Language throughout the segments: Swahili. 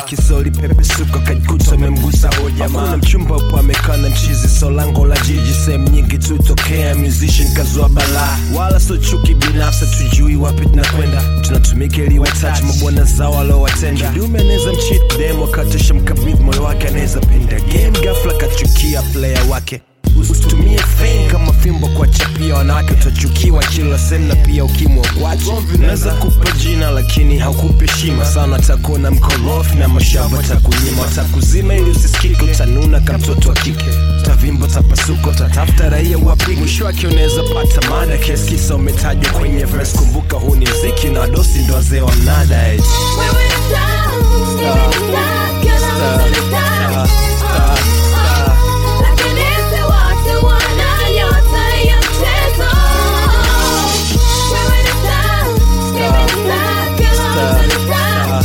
kisoli pepesuka kajikuta umemgusa hoja hakuna mchumba upo amekana mchizi so lango la jiji sehemu nyingi tutokea musician kazua balaa wala so chuki binafsi tujui wapi tunakwenda tunatumika ili watachi mabwana zao waliowatenda kidume anaweza mchit dem akatisha mkabidhi moyo wake anaweza penda game gafla kachukia player wake usitumie fame kama fimbo kwa chapia wanawake utachukiwa kila sehemu na pia ukimwa kwache naweza kupa jina lakini haukupi heshima sana takuona mkorofi na mashamba takunyima watakuzima ili usisikike utanuna kama mtoto wa kike tavimba tapasuko tatafuta raia wapi mwisho wake unaweza pata mada kesi kisa umetajwa kwenye verse kumbuka huu ni mziki na wadosi ndo wazee wa mnada eti. Wewe ni star, mimi ni star, kila mtu ni star. Lakini si wote wana nyota ya mchezo. Wewe ni star, mimi ni star, kila mtu ni star.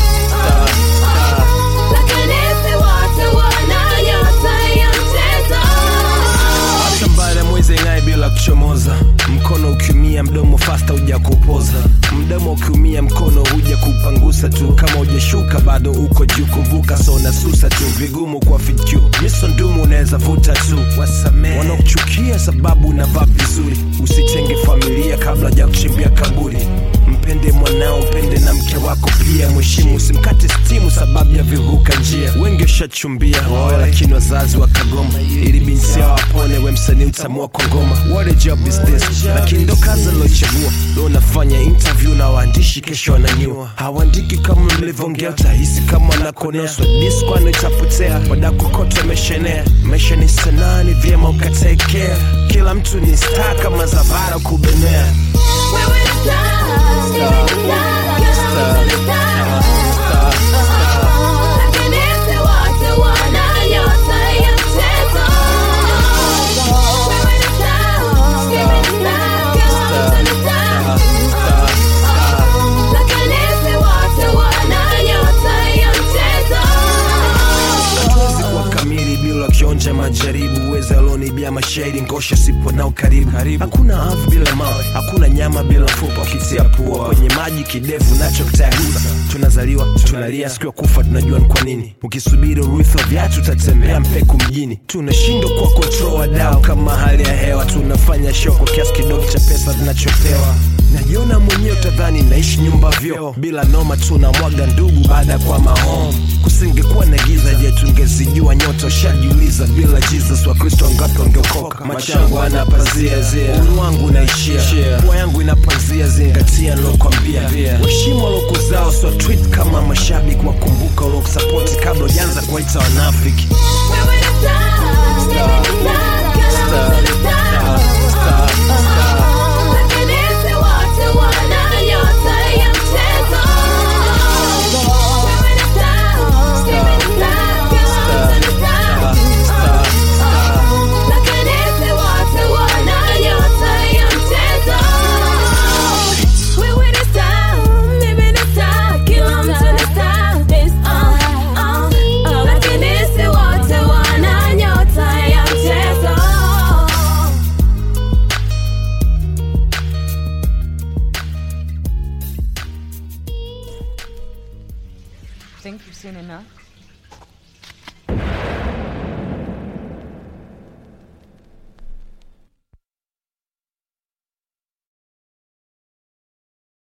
Lakini si wote wana nyota ya mchezo. hata mbali ya mwezi ng'ae bila kuchomoza mkono ukiumia mdomo fasta huja kupoza mdomo ukiumia mkono huja kupangusa tu kama hujashuka bado uko juu kuvuka so unasusa tu vigumu kwa fichu miso ndumu unaweza vuta tu wasamee wanaokuchukia sababu unavaa vizuri usitenge familia kabla ja kuchimbia kaburi mpende mwanao mpende na mke wako pia mheshimu usimkate stimu sababu ya vivuka njia wengi ushachumbia wawe lakini wazazi wakagoma ili binsi yao apone we msanii utamua kwa ngoma what a job is this lakini ndo kazi alochagua leo unafanya interview na waandishi kesho wananyua hawaandiki kama mlivyoongea utahisi kama wanakoneswa diskwano itapotea wadakokoto ameshenea maisha ni sanaa ni vyema ukatekea kila mtu ni staa kama zavara kubenea Wewe ni star, mimi ni star, kila mtu ni star. Lakini si wote wana nyota ya mchezo. Wewe ni star, mimi ni star, kila mtu ni star. Lakini si wote wana nyota ya mchezo. hatuwezi kuwa kamili bila kionja majaribu uweza alonibia mashairi ngosha sipo nao karibu hakuna ardhi bila mawe hakuna nyama bila mfupa ukitia pua kwenye maji kidevu nacho kitayagusa tunazaliwa tunalia siku ya kufa tunajua ni kwa nini ukisubiri urithi wa viatu utatembea mpeku mjini tunashindwa kwa control wadau kama hali ya hewa tunafanya show kwa kiasi kidogo cha pesa tunachopewa najiona mwenyewe utadhani naishi nyumba vyo bila noma tunamwaga ndugu baada ya kwa mahom kusingekuwa na giza je tungezijua nyota ushajiuliza bila jesus wakristo wangapi wangeokoka machangu anapazia zia ulu wangu unaishia pua yangu inapazia zingatia nilokwambia waheshimu walokuzao swa tweet kama mashabiki wakumbuka waliokusapoti kabla ujaanza kuwaita wanafiki Wewe ni star, mimi ni star, kila mtu ni star. Lakini si wote wana nyota ya mchezo. Wewe ni star, mimi ni star, kila mtu ni star. Lakini si wote wana nyota ya mchezo. Wewe ni star, mimi ni star, kila mtu ni star. Lakini si wote wana nyota ya mchezo. Think you've seen enough?